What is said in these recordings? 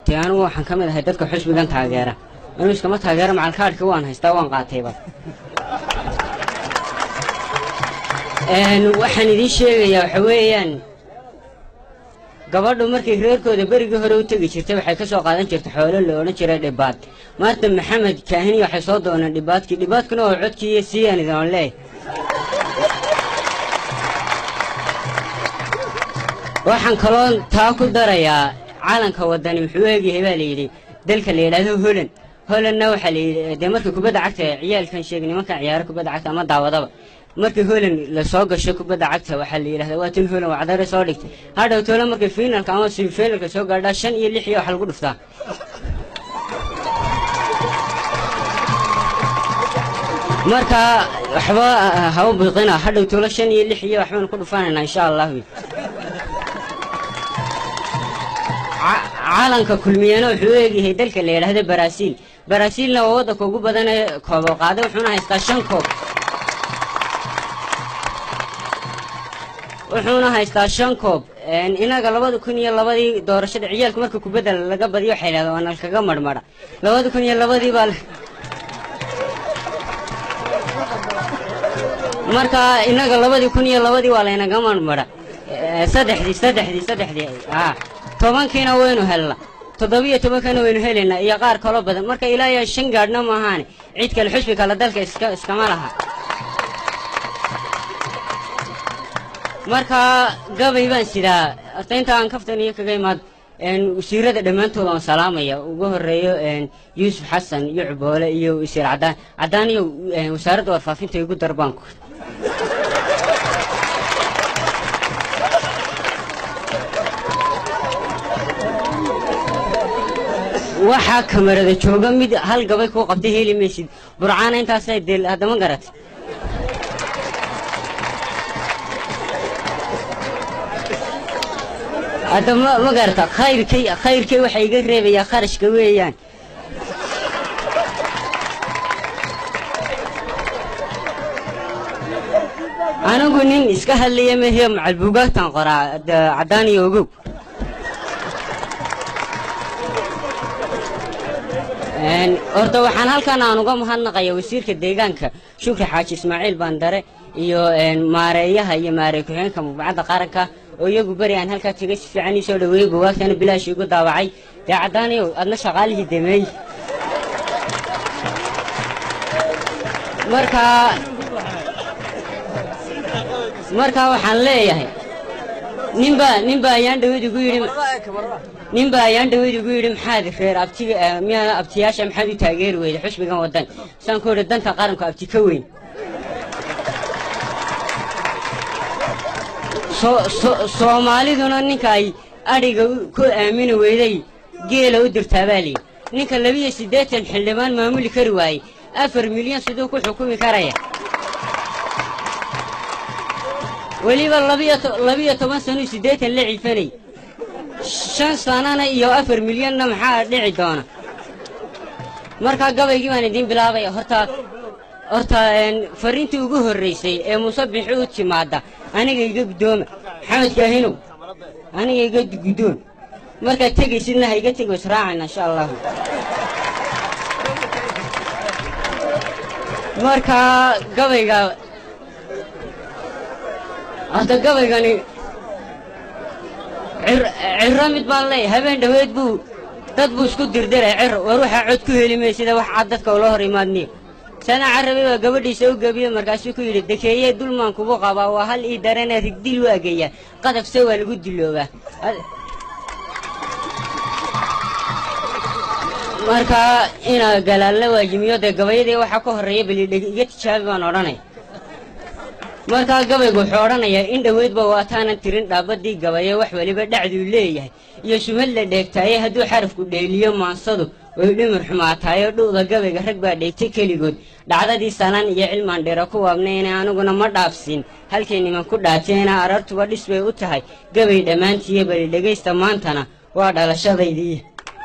dee anigu waxaan ka mid ahay dadka xusbigan taageera anuu iskama taageera macalkaadhka waan haystaa waan qaatayba Een, waxaan idiin sheegayaa waxa weeyaan gabadhu markay reerkooda berigii hore u tegi jirtay waxay ka soo qaadan jirtay xoolo la odhan jiray dhibaad maanta maxamed kaahini waxay soo dooneen dhibaadkii dhibaadkuna oo codkii iyo siiyaan idin leeyahay waxaan kaloo taa ku darayaa calanka wadani muxuu eegyahay baa layidhi dalka la yidhaahdo holand holandna waxaa layidhi dee markii kubadda cagta ciyaalkan sheegay nimankan ciyaaro kubadda cagta ama daawadaba markii holand lasoo gasho kubadda cagta waxaa la yidhahdaa waa tin holand wacdare soo dhigtay hadhow tole markay finalka ama semifinalka soo gaadhaa shan iyo lix iyo waxa lagu dhuftaa marka waxba ha u biqina hadhow tolo shan iyo lix iyo waxbaan ku dhufaanaynaa insha allahu Ca- calanka kulmiyana wuxuu u eegyahay dalka la yidhaahdo baraaziil baraaziilna waa waddanka ugu badan ee koobo qaaday wuxuuna haystaa shan koob wuxuuna haystaa shan koob Een, inaga labada kun iyo labadii doorashada ciyaalku marka kubadda laga badiyo waxay yidhahdeen waa nalkaga marmara labada kun iyo labadii baa la- marka inaga labadii kun iyo labadii waa laynaga marmara Eh, saddexdii saddexdii saddexdii ah tobankiina waynu helna toddobiyo tobankiina waynu helaynaa iyo qaar kaloo badan marka ilaa iyo shan gaadhna maahaane cid kale xusbi kale dalka iska iskama laha marka gabay baan sidaa horta inta aan kaftan iyo kaga imaad een, wasiirada dhammaantood aan salaamaya ugu horeeyo een, yuusuf xasan iyo cuboole iyo wasiir cadaan cadaan iyo een, wasaaradda warfaafinta igu darbaanku waxaa kamarada jooga mid hal gabay kuu qabtay heli maysid burcaana intaasay deel haddama garat hadda ma ma garata khayrkay khayrkay waxa iga reebayaa kharashka weeyaan anigu nin iska hadlaya mehiyo macalbuugaagtan qoraa da- caddaan iyo ogow Een, horta waxaan halkan aan uga mahadnaqaya wasiirka deegaanka shukri xaaji ismaaciil bandare iyo een, maareeyaha iyo maarey ku-xigeenka mubacadda qaranka oo iyagu beri aan halkaa tegay si fiican ii soo dhaweeyey buugaagtana bilaash igu daawacay dee caddaanayow adna shaqaalihii dameey marka marka waxaan leeyahay ninbaa ninbaa ayaan dhaweyd igu yidhi ninbaa ayaan dhaweyd igu yidhi maxaad reer abtiga eh, miyaa abtiyaasha maxaad u taageeri weyday xusbigan wadan saan ku idhi danta qaranku abti ka weyn So- so- soomaaliduna ninka ay adhiga u- ku aamini weyday geela u dirtaa baa layidhi ninka labiyo siddeetan xildhibaan maamuli kari waayey afar milyan siduu ku xukumi karaya weliba labiyo to- labiyo toban sanuu siddeetan la cifanay shan sanana iyo afar milyanna maxaa dhici doona markaa gabaygii baan idiin bilaabaya horta horta een, fariintii ugu horreysay ee muuse bixi u timaada aniga iga guddooma maxamed kaahinow aniga iga guddoon markaad tegaysidna ha iga tego israacayna insha allahu markaa gabayga horta gabaygani cir- cirro mid baan leeyahay habeen dhoweed buu dad buu isku dirdiray cirro war waxaa cod ku heli maysida wax cad dadka ula hor imaadniyo sana carabi baa gabadhiisa u gebiye markaasuu ku yidhi dekeeye dulmaan kugu qabaa waa hal ii darana rigdil u ageeyaa qadafse waa lagu diloobaa Ad- marka inaa galaalna waajimiyo dee gabayadii waxaa ka horreeya balidheg iga tijaabi baan odhanaya markaa gabaygu wuxuu odhanayaa in dhoweydba waataanan tirin dhaabadii gabaye wax weliba dhacduu leeyahay iyo sumad la dheegtaaye hadduu xarafku dheeliyo maansadu way dhimir xumaataayo dhu'da gabayga rag baa dheegtay keligood dhacdadii sanaan iyo cilmaan dhira ku waabnayna aniguna ma dhaafsiin halkay niman ku dhaateena arartuba dhis bay u tahay gabay dhammaantiiyo bali dhegaysta maantana waa dhalashadaydii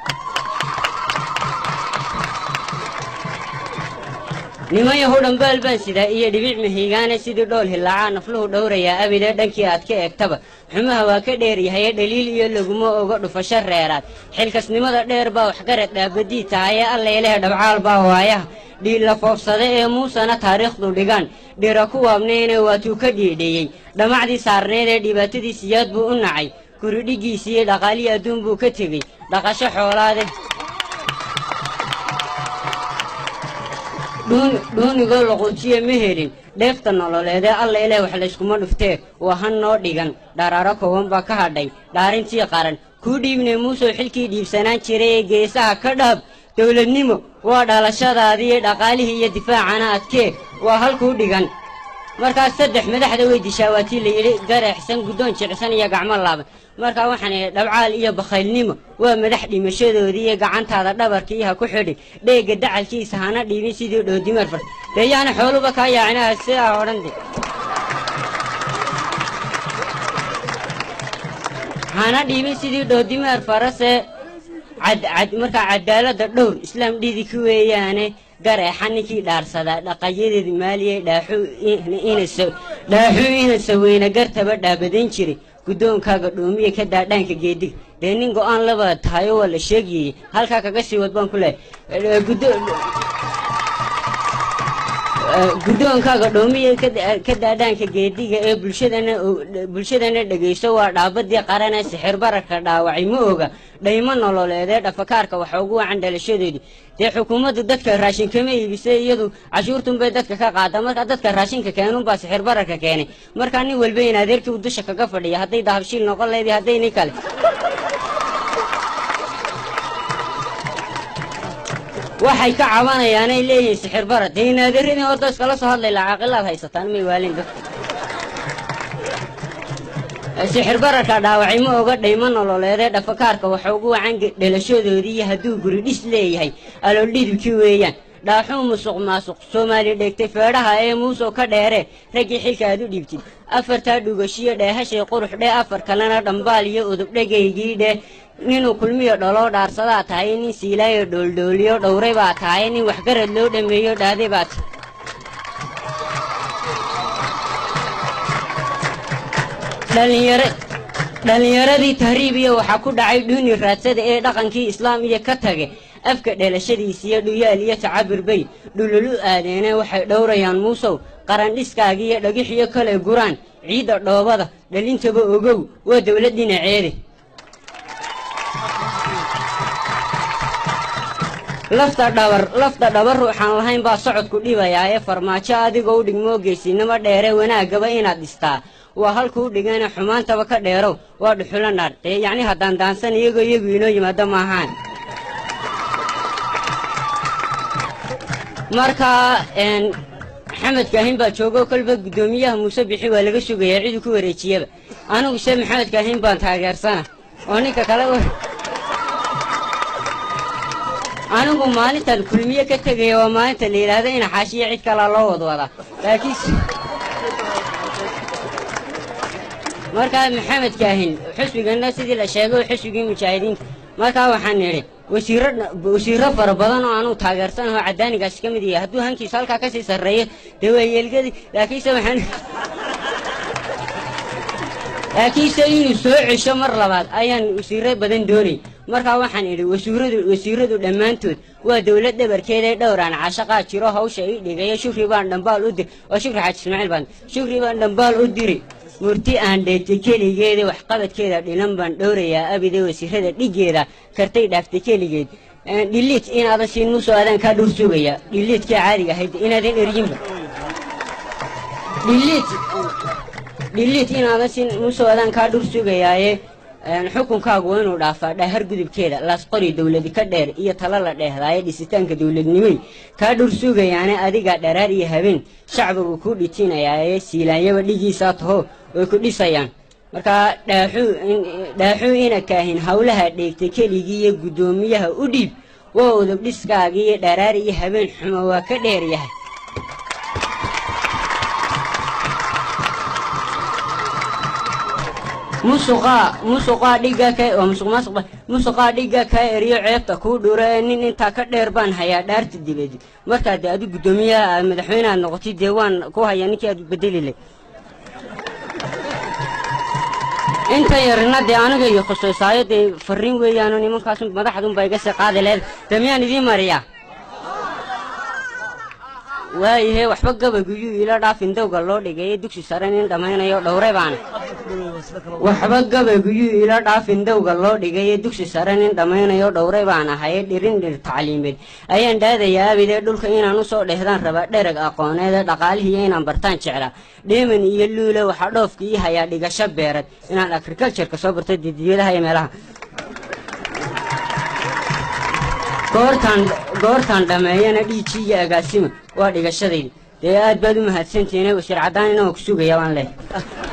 niman yahow dhambaal baan sidaa iyo dhibic mahiigaane sidii dhool hilaacaa nafluhu dhowrayaa abidee dhankii aad ka eegtaba xumaha waa ka dheeryahaye dhaliil iyo laguma oga dhufasho reeraad xilkasnimada dheer baa waxgarad dhaabadii tahaye allailehe dhabcaal baa waayaha dhiilla foofsada ee muusena taariikhdu dhigaan dhira ku waabnayna waatuu ka dhiidheeyey dhammacdii saarneed ee dhibaatadii siyaad buu u nacay guridhiggiisiiyo dhaqaalii adduun buu ka tegey dhaqasho xoolaade dhuunigoo laquujiye ma helin dheefta nololeedee alla ileh wax layskuma dhuftee waa han noo dhigan dharaaro kooban baa ka hadhay dhaarintii qaran kuu dhiibnay muusow xilkii dhiibsanaan jiray ee geesaha ka dhaab dowladnimo waa dhalashadaadii dhaqaalihii iyo difaacana adkee waa halkuu dhigan markaas saddex madaxda way dishaa waatii la yidhi gareexsan guddoon jicsan iyo gacmo laaban markaa waxaan idhi dhabcaal iyo bakhaylnimo waa madax dhimashadoodii iyo gacantaada dhabarkii ha ku xidhin dheegga dacalkiisa hana dhiibin sidii dhoodimar far dee yaana xooluba kaa yaacinaha sidaa odhan de hana dhiibin sidii dhoodimaar farase cadcad markaa cadaaladda dhowr islaam dhidiki weeyaane gareexa ninkii dhaarsadaa dhaqayadeed maaliye dhaaxuu ina saweyna gartaba dhaabadayn jiray guddoonkaaga dhoomiya ka daadhaanka geediga dee nin go-aan laba tahayo waa la sheegayey halkaa kaga sii wad baan ku leehay guddoonkaaga dhoomiya ka daadhaanka geediga ee bulshadana dhegayso waa dhaabadii qarane sixir bararka dhaawacay ma oga dhaymo nololeedee dhafakaarka waxa ugu wacan dhalashadoodii dee xukuumaddu dadka raashin kama iibisay iyadu cashuurtunbay dadka ka qaada markaa dadka raashinka keenunbaa sixir bararka keenay markaa nin walba in adeerkii u dusha kaga fadhiya hadday dahabshiil noqon leedii hadday nin kale waxay ka cabanayaanay leeyihiin sixir bara dee inaadeeradii horta iskala soo hadlay lacaaqilaad haysataan may waalin dadka sixir bararka dhaawacay ma oga dhaymo nololeedee dhafakaarka waxa ugu wacan dhalashadoodii iyo hadduu guri dhis leeyahay aloodhidibkii weeyaan dhaaxuu musuq maasuq soomaali dheegtay feedhaha ee muusow ka dheere raggii xilka aad u dhiibtid afartaa dhugashiyo dheehashay qurux dhee afar kalena dhambaal iyo udubdhegaygii dhee ninuu kulmiyo dholoo dhaarsadaa tahay nin siilaayo dhooldhooliyo dhowray baa tahay nin waxgarad loo dhammeeyo dhaaday baa tahay dhallinyaradii tahriibiya waxaa ku dhacay dhuuni raadsada ee dhaqankii islaam iyo ka tage afka dhalashadiisiyo dhuyaal iyo tacabir bay dhululu aadeene waxay dhowrayaan muusow qarandhiskaagiiyo dhagixiyo kale guraan ciidda dhoobada dhalintaba ogow waa dowlad dhinaceede lafta dhabar lafta dhabar ruuxaan lahayn baa socodku dhibayaa ee farmaajo adigoo u dhigmoo geysinimo dheere wanaagaba inaad dhistaa waa halkuu dhigana xumaantaba ka dheerow waa dhuxulo naadh dee yacni haddaan daansan iyagoo iyagu inoo yimaado maahaan markaa maxamed kaahin baa joogo kolba guddoomiyaha muuse bixi waa laga sugayaa ciduu ku wareejiyaba anigu se maxamed kaahin baan taageersana oo ninka kale anigu maalintan kulmiye ka tegaya waa maalinta la yidhaahdo ina xaashiya cid kalaa loo wadwadaa laakiin markaa maxamed kaahin xusbigana sidii la sheegay xusbigii mujaahidiinta markaa waxaan nidhi wasiiro wasiiro fara badan oo aanu taageersanaho cadaanigaasi ka mid yahay hadduu hankiisa halkaa kasii sarreeyo dee waa yeelgadii laakiinse waxaan laakiinse inuu soo cesho mar labaad ayaan wasiiro badan doonay markaa waxaan idhi wasiiradu wasiiradu dhammaantood waa dowlad dhabarkeeda dhowraan cashaqaa jiro hawsha ii dhigaya shukri baan dhambaal u dir waa shukri xaaji ismaaciil baan shukri baan dhambaal u diri murti aan dheegtay keligeeda waxqabadkeeda dhilan baan dhowrayaa abide wasiirada dhigeeda kartay dhaaftay keligeed dhiliid inaadan siin musoo adaan kaa dhur sugaya dhiliidkii caadiga ahayd inaadan eryinba dhiliid dhiliid inaadan siin musoo adaan kaa dhur sugayaaye xukunkaagu waa inuu dhaafaa dhaahar gudubkeeda laasqori dowladi ka dheer iyo talo la dheehdaaye dhisitaanka dowladnimay kaa dhur sugayaane adigaa dharaar iyo habeen shacbigu kuu dhitinayaaye siilaanyaba dhigiisaa taho way ku dhisayaan markaa dhaaxuu ina kaahin howlaha dheegtay keligii iyo guddoomiyaha u dhiib waa udub dhiskaagii iyo dharaar iyo habeen xumo waa ka dheer yahay musuqaa musuqaa dhigga ka waa musuq maasuq musuqaa dhigga kaa eriyo ceebta kuu dhuro ee nin intaa ka dheer baan hayaa dhaarta dibadi markaa dee adu guddoomiyaha aad madaxweyne aad noqotay dee waan ku hayaa ninkii aad bedeli leh inta yarina dee aniga iyo khusuusaayo dee farriin weeyaano nimankaas madaxdunba iga sii qaadi leed dee miyaan idiin mariyaa waayahe waxba gabayguyuu iila dhaafin dowga loo dhigay dugsi sare nin dhammaynayo dhowre baana waxba gabayguyuu iila dhaafin dowga loo dhigay dugsi sare nin dhammaynayo dhowre baan ahaye dhirin dhir tacliimeed ayaan dhaadayaa abidee dhulka inaan usoo dhehdaan rabaa dhereg aqooneede dhaqaalihiiyo inaan bartaan jeclaa dheeman iyo luule waxaa dhoofka ii hayaa dhigasho beereed inaan agricultureka soo barto didiyadaha iyo meelaha goortaan goortaan dhammeeyana dhiijii iyo agaasima waa dhigashadaydi dee aad baad u mahadsantihiin wasiir caddaan inaan ku sugaya baan leh